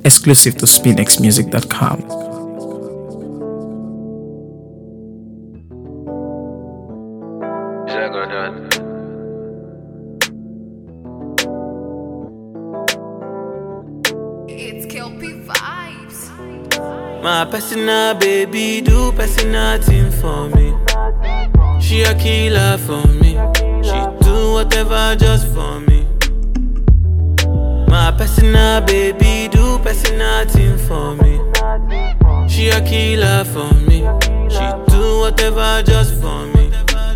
exclusive to spinxmusic.com. Zagodan. It's Kelpie vibes. My personal baby do personal thing for me. She a killer for me. She do whatever just for me. My personal baby do personal thing for me. She a killer for me. She do whatever just for me.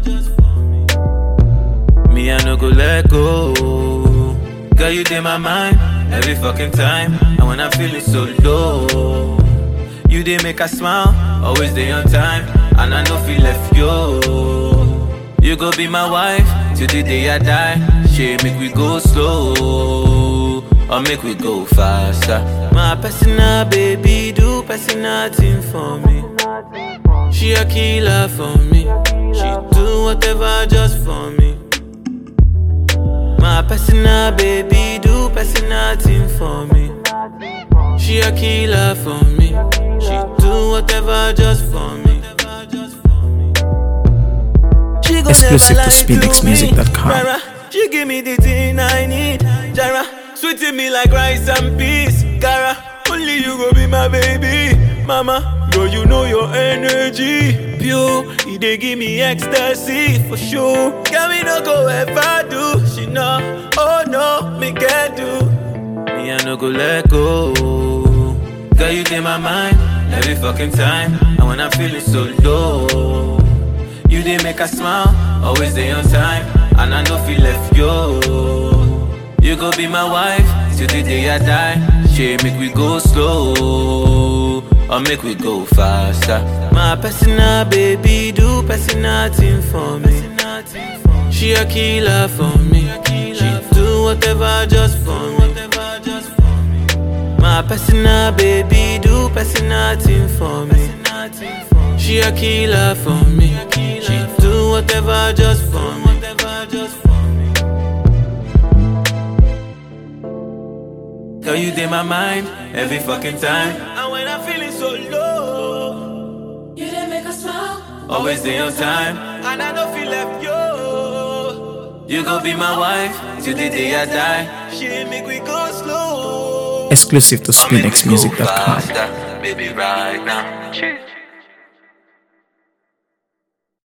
Me I no go let go. Girl you in my mind every fucking time. And when I'm feeling so low. You did make us smile, always day on time, and I know feel left yo. You go be my wife till the day I die. She make we go slow, or make we go faster. My personal baby do personal thing for me. She a killer for me. She do whatever just for me. My personal baby do personal thing for me. She a killer for me. She do whatever just for me. She go Exclusive never to lie spinxmusic.com. me. Jara, She give me the thing I need. Jara, sweeting me like rice and peas. Gara, only you go be my baby. Mama, girl, you know your energy. Pure, it dey give me ecstasy for sure. Girl, me no go ever do. She know, oh no, me can do. Me, I no go let go. Girl, you in my mind every fucking time. And when I'm feeling so low, you did make us smile, always day on time. And I know feel left yo. You go be my wife till the day I die. She make we go slow, or make we go faster. My personal baby do personal thing for me. She a killer for me. She do whatever just for me. My personal baby do personal thing for me. She a killer for me. She do whatever just for me. Girl, you in my mind every fucking time. And when I'm feeling so low, You didn't make us smile. always day on time. And I don't feel left yo. You gon' be my wife till the day I die. She make we go slow. Exclusive to Or make we go spinxmusic.com. faster, Baby, right now.